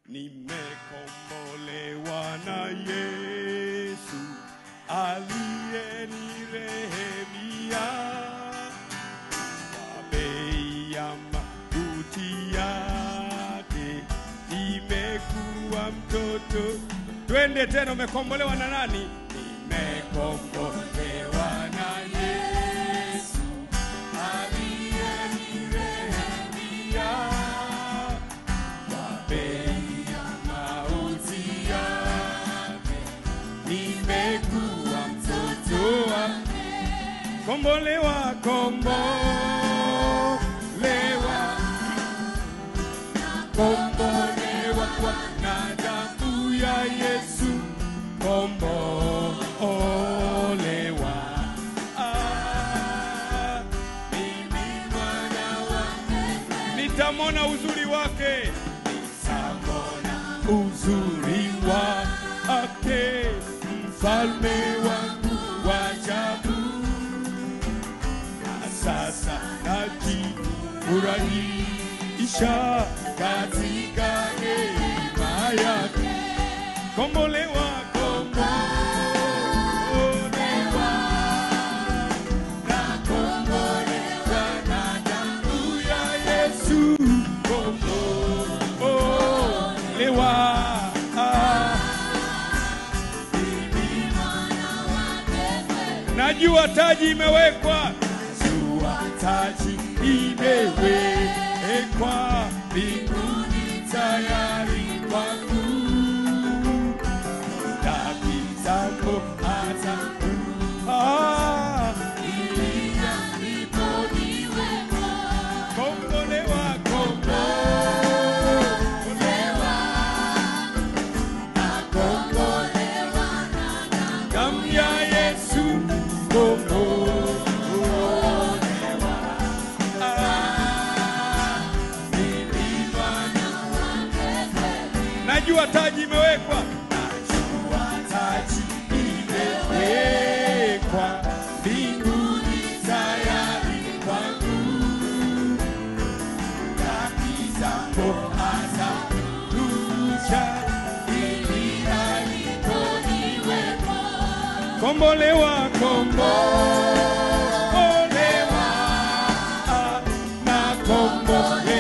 nimekombolewa na Yesu aliyenirehemia kwa bei ya mauti yake, nimekuwa mtoto. Twende tena, umekombolewa na nani? Nimekombolewa na Yesu aliyenirehemia kwa bei ya mauti yake, nimekuwa mtoto wa kombolewa, kombolewa, kombolewa kwa na damu ya Yesu, kombolewa. Ah, mimi mwana wake nitamona uzuri wake, nitamona uzuri wake, mfalme wangu wa ajabu na sasa najifurahisha katika neema yake. Kombolewa, kombolewa, na kombolewa na damu ya Yesu. Kombolewa, najua taji imewekwa, najua taji imewekwa mbinguni tayari kwangu dhambi zangu hata ah, kombolewa, kombolewa, damu ya Yesu, kombolewa, ah, najua taji imewekwa, najua taji imewekwa mbinguni tayari kwangu, dhambi zangu hazitarudisha ili aliponiweka. Kombolewa, kombolewa, na kombolewa